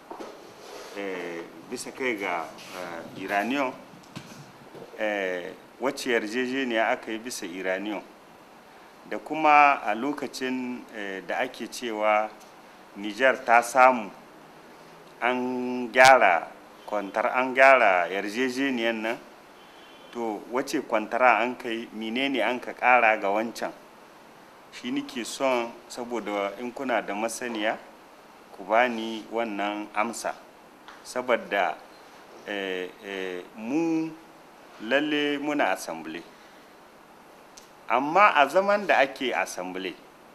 [SPEAKER 3] bisa kai ga iranian wacce yarjejeniya aka yi bisa iranian da kuma a lokacin da ake cewa niger ta samu an gyara kwantar an gyara yarjejeniyan nan to wace kwantara an kai menene an ka kara ga wancan shi nike son saboda in kuna da masaniya ku bani wannan amsa saboda eh, eh, mu lalle muna assembly amma a zaman da ake assembly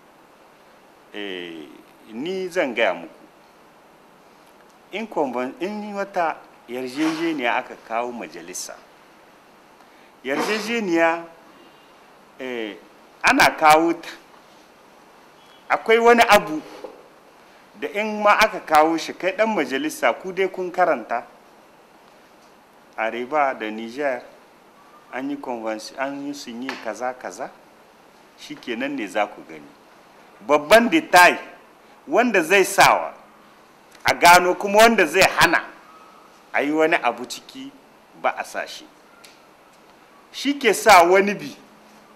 [SPEAKER 3] eh, ni zan gaya muku in, in wata yarjejeniya aka kawo majalisa yarjejeniya eh, ana kawo ta akwai wani abu da in ma aka kawo shi kai dan majalisa ku dai kun karanta areba da niger an yi an yi sun yi kaza kaza shikenan ne za ku gani babban detail wanda zai sawa a gano kuma wanda zai hana a yi wani abu ciki ba a sa shi shi ke sa wani bi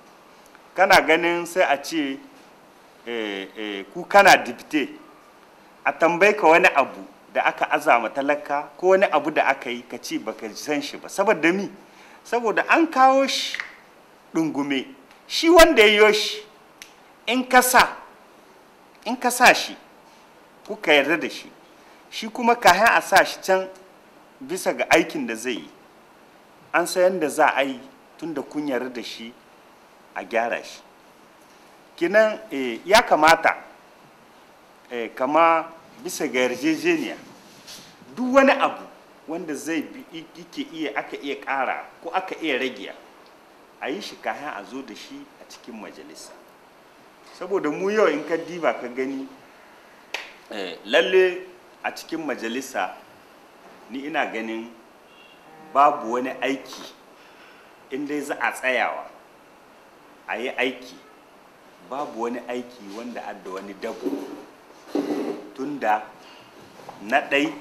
[SPEAKER 3] kana ganin sai a ce eh, eh, ku kana dipte
[SPEAKER 7] a tambaye ka wani abu da aka azama talaka ko wani abu da aka yi ka ce baka san shi ba saboda mi saboda an kawo shi dungume shi wanda ya yi shi in ka sa in ka sa shi kuka yarda da shi shi kuma kayan a sa shi can bisa ga aikin da zai yi an san yadda za a yi tun da kun yarda da shi a gyara shi kinan eh, ya kamata eh, kama bisa ga yarjejeniya duk wani abu wanda zai bi yake iya aka iya ƙara ko aka iya rage a yi shi kayan a zo da shi a cikin majalisa saboda mu yau in ka diba ka gani eh, lalle a cikin majalisa ni ina ganin babu wani aiki in dai za a tsayawa a yi aiki babu wani aiki wanda adda wani dabo tunda na ɗai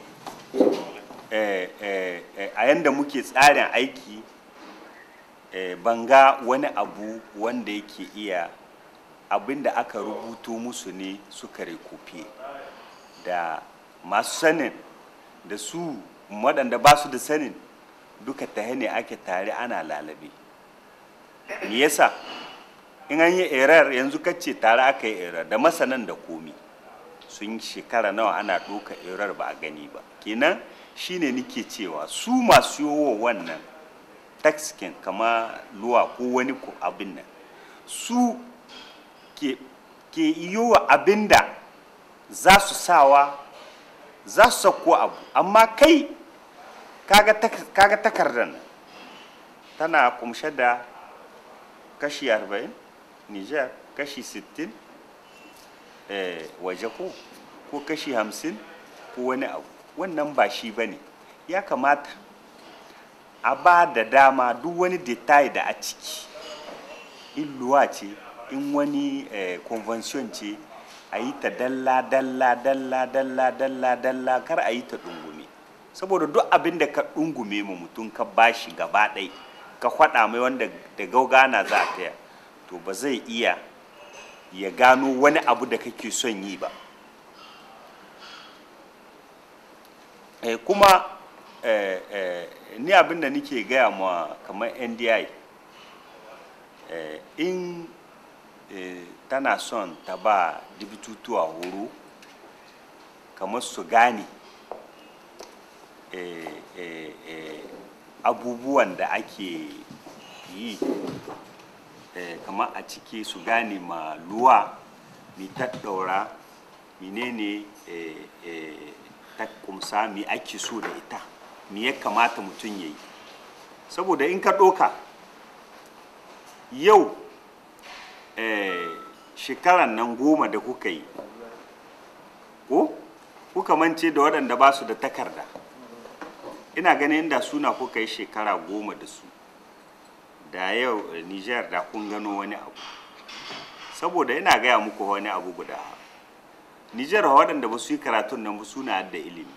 [SPEAKER 7] eh, eh, eh, a yanda muke tsarin aiki eh, banga wani abu wanda yake iya abin da aka rubuto musu ne suka rekofe da masu sanin da su waɗanda ba su da sanin duka ta ne ake tare ana lalabe me yasa in an yi erar yanzu kace tare aka yi erar da masanan da komi sun shekara nawa ana ɗoka erar ba a gani ba kenan shine nike cewa su masu yowo wannan taxkin kama luwa ko wani ko abin nan su ke, ke yiwa abin da za su sawa za su sauko abu amma kai kaga tak- kaga takardar nan tana kumshe da kashi 40 niger kashi 60 eh, waje ko ko kashi 50 ko wani abu wannan ba shi ba ne ya kamata a ba da dama duk wani detail da a ciki in luwa ce in wani eh, convention ce a yi ta dalla dalla dalla dalla dalla dalla kar a yi ta dungume saboda duk abin da ka dungume ma mutum ka bashi gaba ɗai ka faɗa mai wanda da gaugana za a taya to ba zai iya ya gano wani abu da kake son yi ba eh, kuma eh, eh, ni abin da nike gaya ma kamar ndi eh, in eh, tana son ta ba dibitutuwa horo kamar su gane eh, eh, eh, abubuwan da ake yi eh, kamar a ciki su gane ma luwa mi tattaura menene eh, eh, ta kumsa mi ake so da ita mi ya kamata mutum ya yi saboda in ka ɗoka yau eh, shekaran nan goma da kuka yi ko kuka mance da waɗanda ba su da takarda ina ganin inda suna kuka yi shekara goma da su da yau eh, niger da kun gano wani abu saboda ina gaya muku wani abu guda niger waɗanda ba su yi karatun nan ba suna da ilimi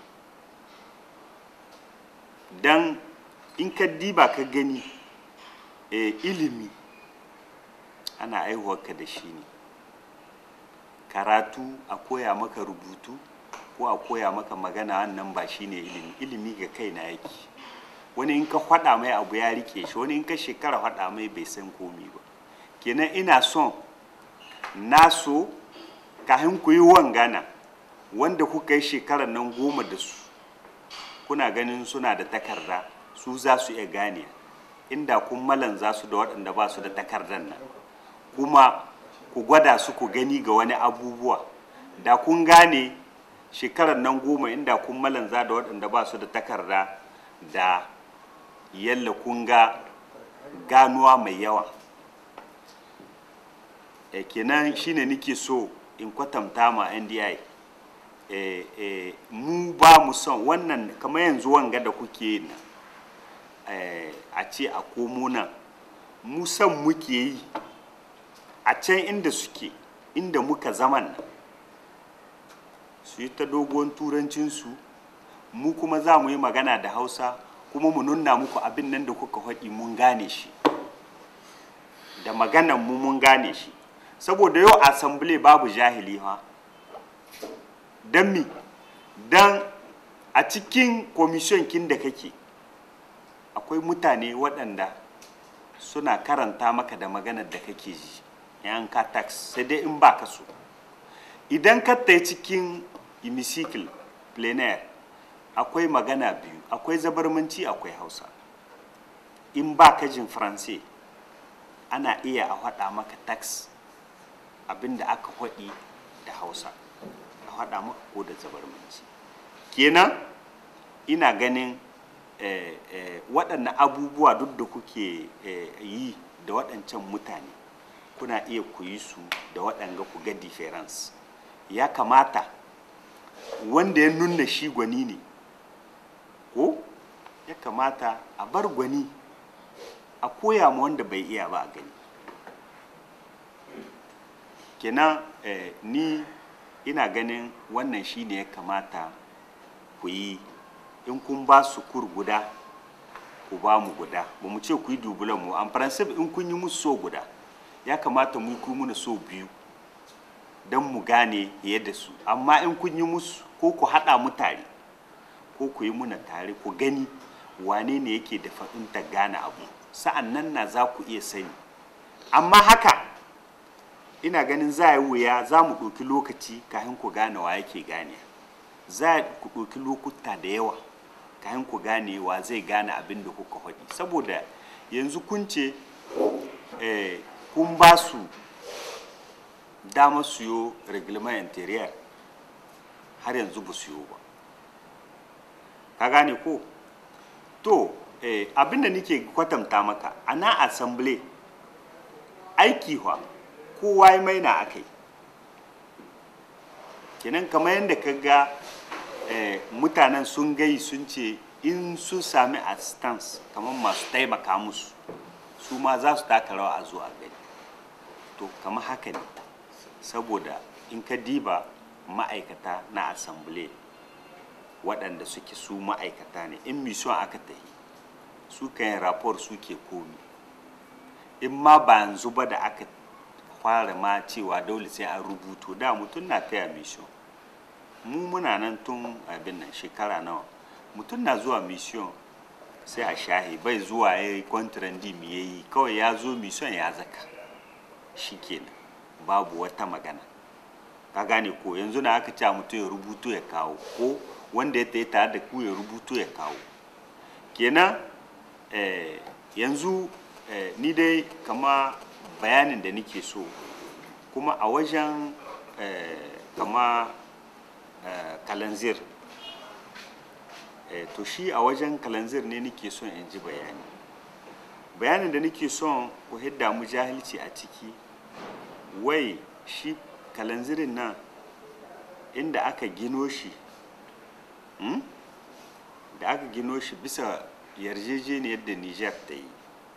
[SPEAKER 7] dan in ka diba ka gani eh, ilimi ana aihuwarka da shi ne karatu a koya maka rubutu ko a koya maka magana wannan ba shi ne ilimi ilimi ga kai na yake wani in ka faɗa mai abu ya rike shi wani in ka shekara faɗa mai bai san komi ba kenan ina son na so kahin ku yi wangana wanda kuka yi shekarar nan goma da su kuna ganin suna da takarda su za su iya gane inda kun malan za su da waɗanda ba su da takardar nan kuma ku gwada su ku gani ga wani abubuwa da kun gane shekarar nan goma inda kun malan za da waɗanda ba su da takarda da yalla kun ga ganuwa mai yawa e, kenan shine nike so in kwatanta ma ndi e, e, mu ba mu son wannan kamar yanzu wanga da kuke yi nan e, a ce a komo nan mu son muke yi a can inda suke inda muka zaman nan su yi ta dogon turancinsu mu kuma za mu yi magana da hausa kuma mu nuna muku abin nan da kuka faɗi mun gane shi da maganan mu mun gane shi saboda yau asambile babu jahili ha don mi don a cikin komishin kin da kake akwai mutane waɗanda suna karanta maka da maganar da kake ji yan ka tax sai dai in ba ka so idan ka tai cikin hemicycle plein air akwai magana biyu akwai zabarmanci akwai hausa in ba ka jin faransai ana iya a faɗa maka tax abinda aka faɗi da hausa a faɗa maka ko da zabarmanci kenan ina ganin eh, eh, waɗannan abubuwa duk da kuke eh, yi da waɗancan mutane kuna iya ku yi su da waɗanga ku ga difference ya kamata wanda ya nuna shi gwani ne ko ya kamata a bar gwani a koya ma wanda bai iya ba a gani kenan eh, ni ina ganin wannan shi ne ya kamata ku yi in kun ba su kur guda ku ba mu guda ba mu ce ku yi dubulan mu an principe in kun yi musu so guda ya kamata mu ku muna so biyu don mu gane yadda su amma in kun yi musu ko ku haɗa mu tare ko ku yi muna tare ku gani wane ne yake da fahimtar gane abu sa'an nan na za ku iya sani amma haka ina ganin za a yi wuya za mu ɗauki lokaci kafin ku gane wa yake gane za ku ɗauki lokuta da yawa kafin ku gane wa zai gane abin da kuka faɗi saboda yanzu kun ce eh, kun ba su damar siyo reglement interior har yanzu ba siyo ba ka gane ko to eh, abinda nake kwatanta maka a na assembly aiki wa kowa ya maina aka yi kenan kamar yadda ka ga eh, mutanen sun gai sun ce in sun sami assistance kamar masu taimaka musu su ma za su taka rawa a zuwa gani to kamar haka ne saboda in ka diba ma'aikata na assembly waɗanda suke su ma'aikata ne in mission aka tahi su yin rapor suke komi in ma ba yanzu ba da aka fara ma cewa dole sai an rubuto da mutum na taya mission mu muna nan tun abin nan shekara nawa mutum na zuwa mission sai a shahi bai zuwa ya yi kwantirandi mu ya yi kawai ya zo mission ya zaka shi kenan babu wata magana ka gane ko yanzu na aka ce mutum ya rubuto ya kawo ko wanda ya tayi tare da ku ya rubuto ya kawo kenan eh, yanzu eh, ni dai kama bayanin da nake so kuma a wajen eh, kama eh, kalanzir eh, to shi a wajen kalanzir ne nake son in ji bayani bayanin da nake son ku hidda mu jahilci a ciki wai shi kalanzirin nan inda aka gino shi hmm? da aka gino shi bisa yarjejeniyar da niger ta yi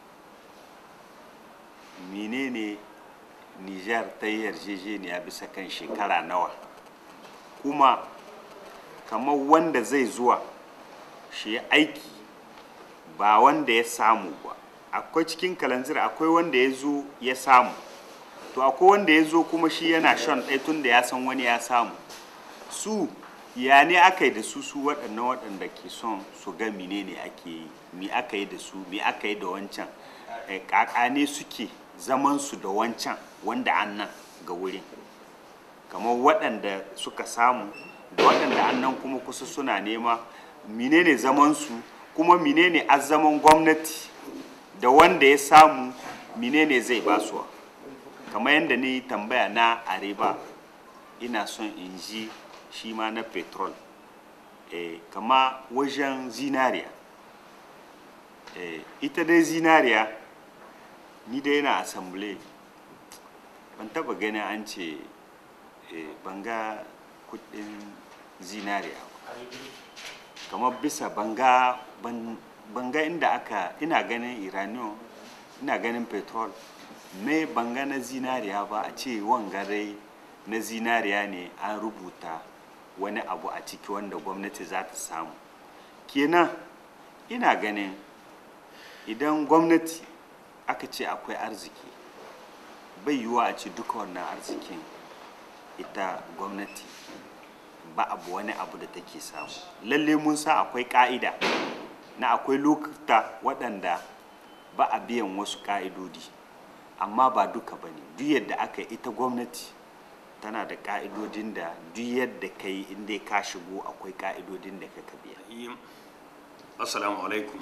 [SPEAKER 7] menene niger ta yi yarjejeniya bisa kan shekara nawa kuma kamar wanda zai zuwa shi aiki ba wanda ya samu ba akwai cikin kalanzir akwai wanda ya zo ya samu to akwai wanda ya zo kuma shi yana shan ɗaya tun da ya san wani ya samu su ya ne aka yi da su su waɗannan waɗanda ke son su ga menene ake yi mi aka yi da su mi aka yi da wancan ƙaƙa ne suke zaman su da wancan wanda an nan ga wurin kamar waɗanda suka samu da waɗanda an nan kuma kusa suna nema menene zaman su kuma menene azzaman gwamnati da wanda ya samu menene zai basuwa kamar yadda ni tambaya na areba ina son in ji shi ma na petrol e, kama wajen zinariya e, ita dai zinariya ni dai na assembly ban taba gani an ce e, banga kudin zinariya kamar bisa banga ban, banga inda aka ina ganin iranian ina ganin petrol me banga na zinariya ba a ce wangare na zinariya ne an rubuta wani abu a ciki wanda gwamnati za ta samu kenan ina ganin idan gwamnati aka ce akwai arziki bai yiwuwa a ce duka wannan arzikin ita gwamnati ba abu wani abu da take samu lalle mun sa akwai ka'ida na akwai lokuta waɗanda ba a biyan wasu ka'idodi amma ba duka ba ne duk yadda aka yi ita gwamnati tana da ka'idodin da duk yadda ka yi inda ka shigo akwai ka'idodin da ka biya
[SPEAKER 8] Yi- assalamu alaikum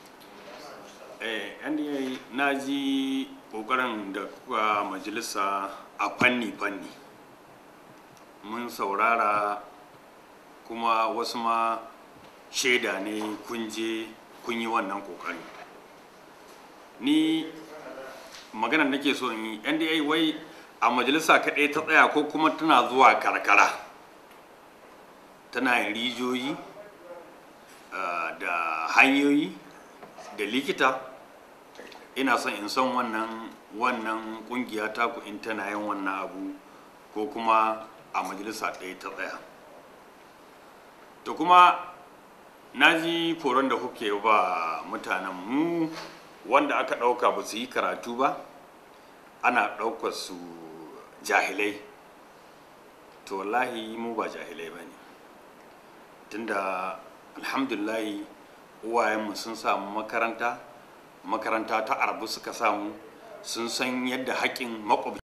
[SPEAKER 8] eh NDA na ji kokarin da kuka majalisa a fanni-fanni mun saurara kuma wasu ma shaida ne kun je kun yi wannan kokari ni magana nake so in yi NDA wai a majalisa kaɗai ta tsaya ko kuma tana zuwa karkara tana yin rijiyoyi Uh, da hanyoyi da likita ina son in san wannan wannan kungiya taku in tana yin wannan abu ko kuma a majalisa ɗaya ta tsaya to kuma na ji koron da kuke ba mutanen mu wanda aka ɗauka ba su yi karatu ba ana ɗaukar su jahilai to wallahi mu ba jahilai ba ne tunda alhamdulillahi uwayenmu sun samu makaranta makaranta ta arabu suka samu sun san yadda haƙƙin makwabci